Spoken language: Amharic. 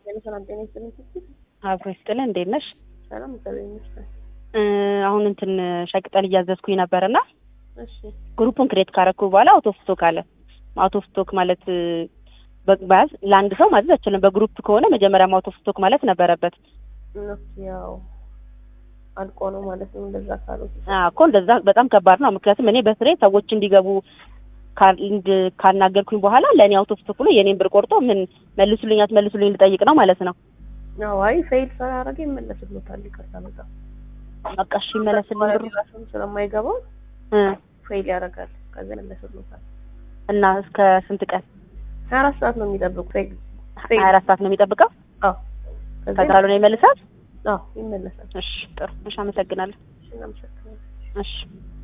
ሰላም ጤና ይስጥልኝ ስትል አብሮ ይስጥልን። እንዴት ነሽ? ሰላም እግዚአብሔር ይመስገን። እ አሁን እንትን ሸቅጠን እያዘዝኩኝ ነበርና እሺ ግሩፑን ክሬት ካረኩ በኋላ አውቶ ስቶክ አለ። አውቶ ስቶክ ማለት እ በያዝ ለአንድ ሰው ማዘዝ አይችልም። በግሩፕ ከሆነ መጀመሪያም አውቶ ስቶክ ማለት ነበረበት። እነሱ ያው አልቆ ነው ማለት ነው። እንደዛ ካሉት አዎ እኮ እንደዛ በጣም ከባድ ነው። ምክንያቱም እኔ በስሬ ሰዎች እንዲገቡ ካል- እንድ- ካናገርኩኝ በኋላ ለእኔ አውቶ ስቶክ ብሎ የኔን ብር ቆርጦ ምን መልሱልኝ አትመልሱልኝ ልጠይቅ ነው ማለት ነው። ያው አይ ፌል ስላደረገ ይመለስልዎታል። ይቅርታ በጣም በቃ እሺ ይመለስልኝ ብሩ ራሱም ስለማይገባው እ ፌል ያደርጋል። ከዛ ይመለስልዎታል። እና እስከ ስንት ቀን? ሀያ አራት ሰዓት ነው የሚጠብቁ ፌል ፌል ሀያ አራት ሰዓት ነው የሚጠብቀው። አዎ ከዛ ከዛ ካልሆነ ይመልሳል። አዎ ይመለሳል። እሺ ጥሩ። እሺ አመሰግናለሁ። እሺ እናመሰግናለን። እሺ